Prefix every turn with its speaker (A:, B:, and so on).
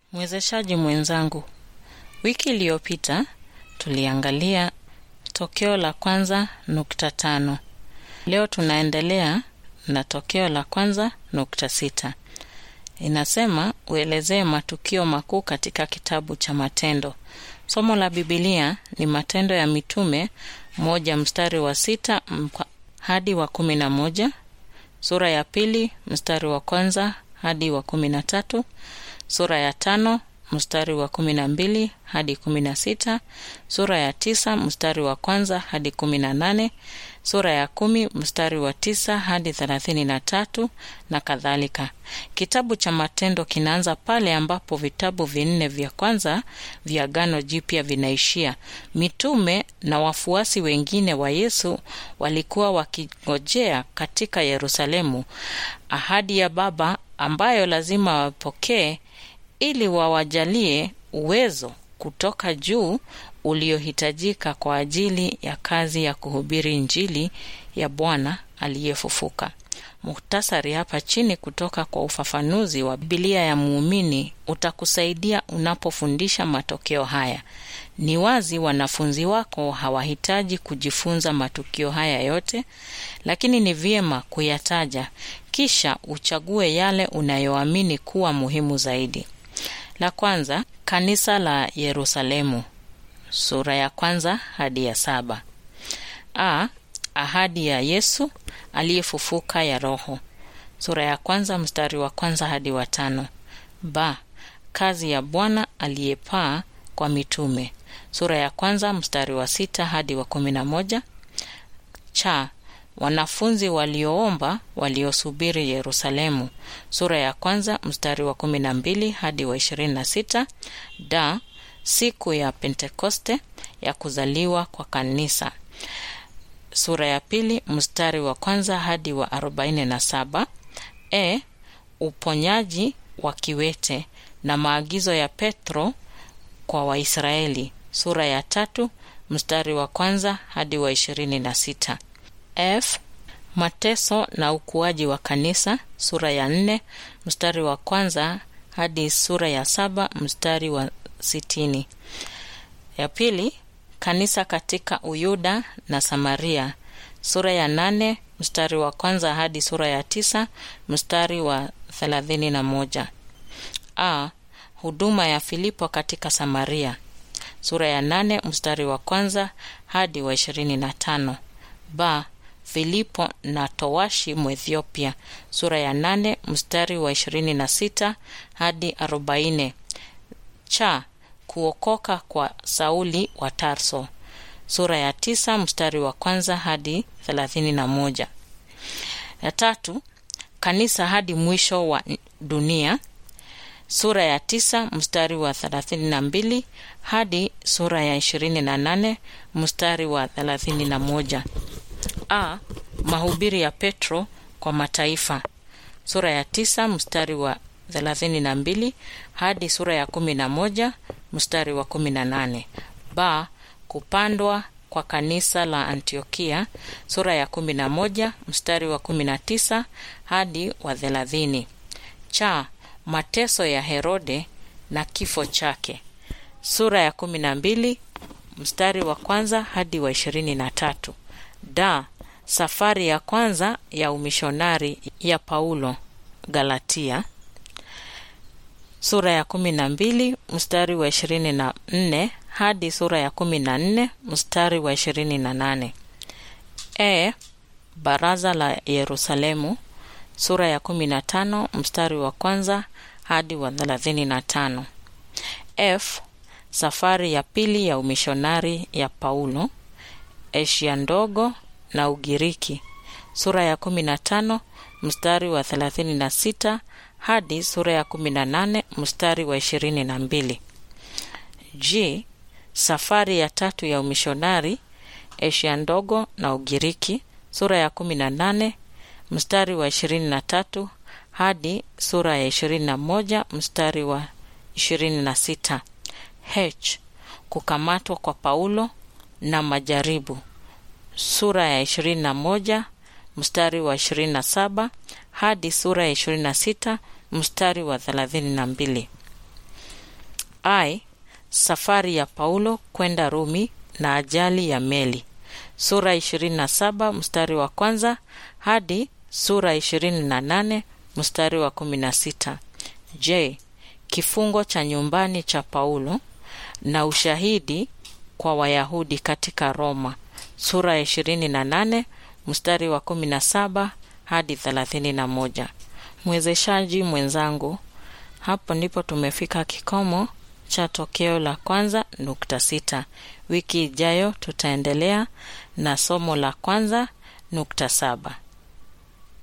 A: Mwezeshaji mwenzangu, wiki iliyopita tuliangalia tokeo la kwanza nukta tano. Leo tunaendelea na tokeo la kwanza nukta sita. Inasema uelezee matukio makuu katika kitabu cha Matendo. Somo la Bibilia ni Matendo ya Mitume moja mstari wa sita mpa- hadi wa kumi na moja sura ya pili mstari wa kwanza hadi wa kumi na tatu sura ya tano mstari wa kumi na mbili hadi kumi na sita sura ya tisa mstari wa kwanza hadi kumi na nane sura ya kumi mstari wa tisa hadi thelathini na tatu na kadhalika. Kitabu cha Matendo kinaanza pale ambapo vitabu vinne vya kwanza vya Agano Jipya vinaishia. Mitume na wafuasi wengine wa Yesu walikuwa wakingojea katika Yerusalemu ahadi ya Baba ambayo lazima wapokee ili wawajalie uwezo kutoka juu uliohitajika kwa ajili ya kazi ya kuhubiri Injili ya Bwana aliyefufuka. Muhtasari hapa chini kutoka kwa ufafanuzi wa Biblia ya muumini utakusaidia unapofundisha matokeo haya. Ni wazi wanafunzi wako hawahitaji kujifunza matukio haya yote, lakini ni vyema kuyataja, kisha uchague yale unayoamini kuwa muhimu zaidi. La kwanza, kanisa la Yerusalemu, sura ya kwanza hadi ya saba. A, ahadi ya Yesu aliyefufuka ya Roho, sura ya kwanza mstari wa kwanza hadi wa tano. B, kazi ya Bwana aliyepaa kwa mitume, sura ya kwanza mstari wa sita hadi wa kumi na moja. Cha, wanafunzi walioomba waliosubiri Yerusalemu, sura ya kwanza mstari wa kumi na mbili hadi wa ishirini na sita. Da, siku ya Pentekoste ya kuzaliwa kwa kanisa, sura ya pili mstari wa kwanza hadi wa arobaini na saba. E, uponyaji wa kiwete na maagizo ya Petro kwa Waisraeli, sura ya tatu mstari wa kwanza hadi wa ishirini na sita. F, mateso na ukuaji wa kanisa, sura ya nne mstari wa kwanza hadi sura ya saba mstari wa sitini. Ya pili, kanisa katika Uyuda na Samaria, sura ya nane mstari wa kwanza hadi sura ya tisa mstari wa thelathini na moja. A, huduma ya Filipo katika Samaria, sura ya nane mstari wa kwanza hadi wa ishirini na tano. Ba, Filipo na towashi Mwethiopia, sura ya nane mstari wa ishirini na sita hadi arobaini. Cha, kuokoka kwa Sauli wa Tarso, sura ya tisa mstari wa kwanza hadi thelathini na moja. Ya tatu, kanisa hadi mwisho wa dunia, sura ya tisa mstari wa thelathini na mbili hadi sura ya ishirini na nane mstari wa thelathini na moja. A, mahubiri ya Petro kwa mataifa, sura ya tisa mstari wa thelathini na mbili hadi sura ya kumi na moja mstari wa kumi na nane. Ba, kupandwa kwa kanisa la Antiokia, sura ya kumi na moja mstari wa kumi na tisa hadi wa thelathini. Cha, mateso ya Herode na kifo chake, sura ya kumi na mbili mstari wa kwanza hadi wa ishirini na tatu. Da, safari ya kwanza ya umishonari ya Paulo Galatia, sura ya kumi na mbili mstari wa ishirini na nne hadi sura ya kumi na nne mstari wa ishirini na nane. E, baraza la Yerusalemu, sura ya kumi na tano mstari wa kwanza hadi wa thelathini na tano. F, safari ya pili ya umishonari ya Paulo Asia ndogo na Ugiriki, sura ya kumi na tano mstari wa thelathini na sita hadi sura ya kumi na nane mstari wa ishirini na mbili. G, safari ya tatu ya umishonari Asia ndogo na Ugiriki, sura ya kumi na nane mstari wa ishirini na tatu hadi sura ya ishirini na moja mstari wa ishirini na sita. H, kukamatwa kwa Paulo na majaribu, sura ya ishirini na moja mstari wa ishirini na saba hadi sura ya ishirini na sita mstari wa thelathini na mbili. I. Safari ya Paulo kwenda Rumi na ajali ya meli, sura 27 mstari wa kwanza hadi sura 28 mstari wa 16. J. Kifungo cha nyumbani cha Paulo na ushahidi kwa Wayahudi katika Roma, sura ya 28 mstari wa 17 hadi 31. Mwezeshaji mwenzangu, hapo ndipo tumefika kikomo cha tokeo la kwanza nukta sita. Wiki ijayo tutaendelea na somo la kwanza nukta saba.